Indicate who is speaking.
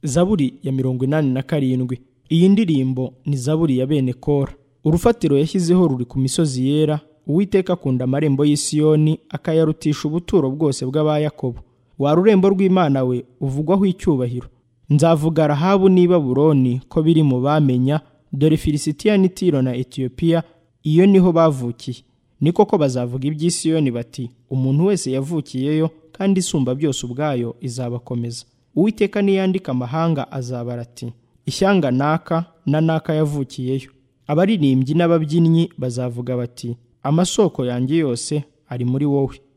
Speaker 1: zaburi ya mirongo inani na karindwi iyi ndirimbo ni zaburi ya bene kora urufatiro yashyizeho ruri ku misozi yera uwiteka akunda amarembo y'isiyoni akayarutisha ubuturo bwose bw'abayakobo wa rurembo rw'imana we uvugwaho icyubahiro nzavuga rahabu n'i baburoni ko biri mu bamenya dore filisitiya n'itiro na etiyopiya iyo niho bavukiye ni koko bazavuga iby'isiyoni bati umuntu wese yavukiyeyo kandi isumba byose ubwayo izabakomeza uwiteka niyandika amahanga azabara ati ishyanga naka na naka yavukiyeyo abaririmbyi n'ababyinnyi bazavuga bati amasoko yanjye yose ari muri wowe